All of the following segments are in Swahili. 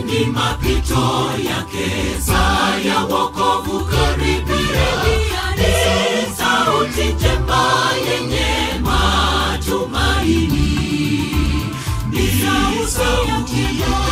ni mapito yake, saa ya wokovu karibia. Ni sauti njema yenye matumaini, ni sauti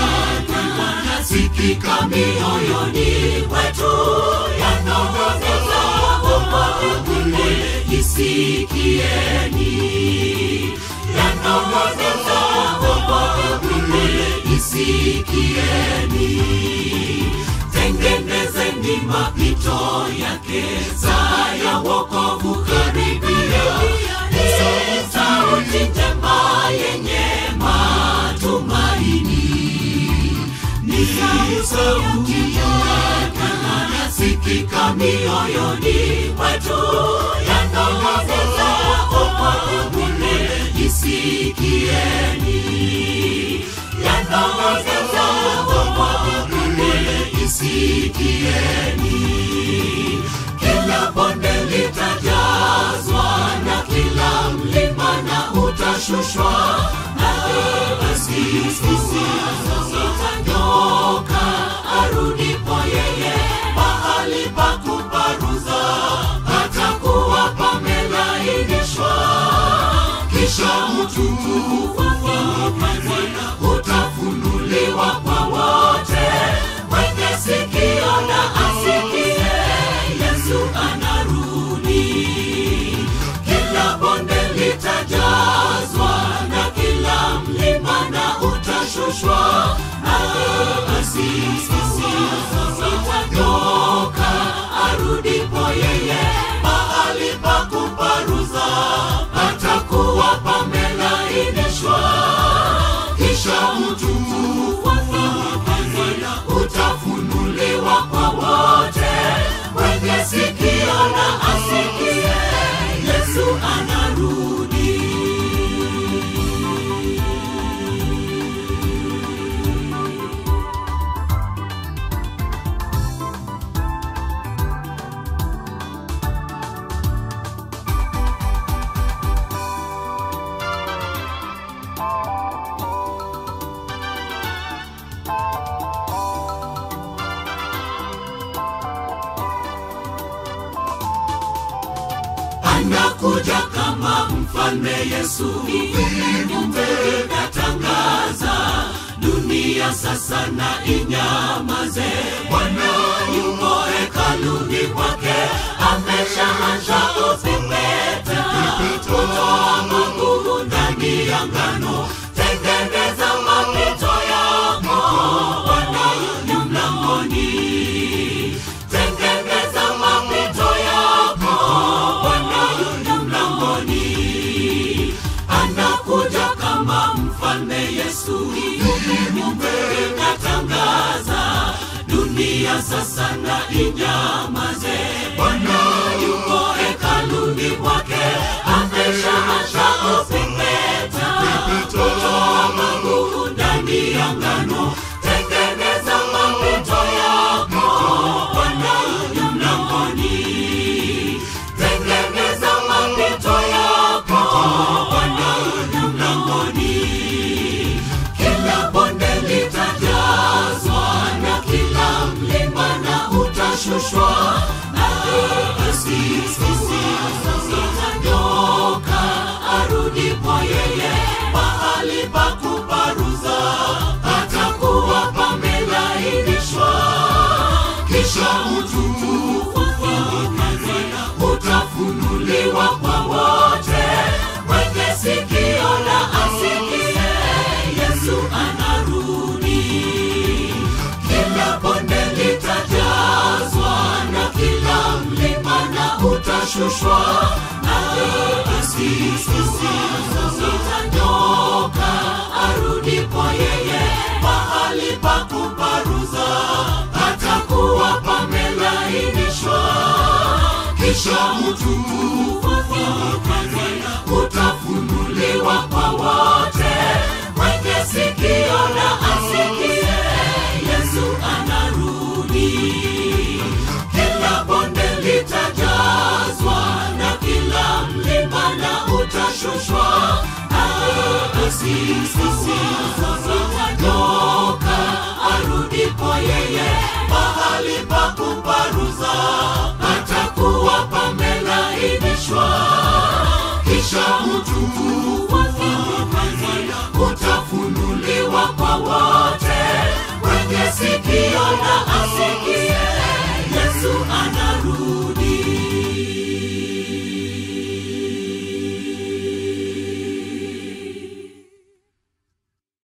yanasikika mioyoni mwetu, yanong'oneza wokovu ule, isikieni, yanong'oneza wokovu ule, isikieni tengenezeni mapito yake, saa ya wokovu karibia. Ni sauti njema yenye matumaini, ni sauti yanasikika mioyoni mwetu, yanong'oneza wokovu ule, isikieni, yanong'oneza wokovu ule, isikieni. Kila bonde litajazwa na kila mlima na utashushwa, na basi sisi zitanyoka arudipo yeye, mahali pa kuparuza patakuwa pamelainishwa, kisha utukufu wake utafunuliwa kwa wote. Mwenye sikio na asikie, Yesu anarudi. Kila bonde litajazwa na kila mlima na utashushwa, na basi sisi zitanyoka arudipo yeye, mahali pa kuparuza patakuwa pamelainishwa, kisha utukufu wake utafunuliwa kwa wote. Mwenye sikio na asikie, Yesu anarudi. anakuja kama mfalme Yesu, viumbe vinatangaza dunia sasa na inyamaze. Bwana yuko hekaluni kwake, ameshaanza kupepeta kutoa magugu ndani ya ngano. Tengeneza mapito yako, Bwana yu mlangoni. Tengeneza mapito yako, Bwana yu mlangoni. Anakuja kama mfalme Yesu, viumbe vinatangaza dunia sasa na inyamaze. Bwana yuko hekaluni kwake, ameshaanza kupepeta kutoa magugu ndani ya ngano. Tengeneza mapito yako, Bwana yu mlangoni. Tengeneza mapito yako, Bwana yu mlangoni. Kila bonde litajazwa na kila mlima na utashushwa, na basi sisi zitanyoka arudipo yeye, mahali pa kuparuza patakuwa pamelainishwa, kisha utukufu wake utafunuliwa kwa wote. Mwenye sikio na asikie, Yesu anarudi. Kila bonde litajazwa na kila mlima na utashushwa, na basi sisi zitanyoka arudipo yeye, mahali pa kuparuza patakuwa pamelainishwa, kisha utukufu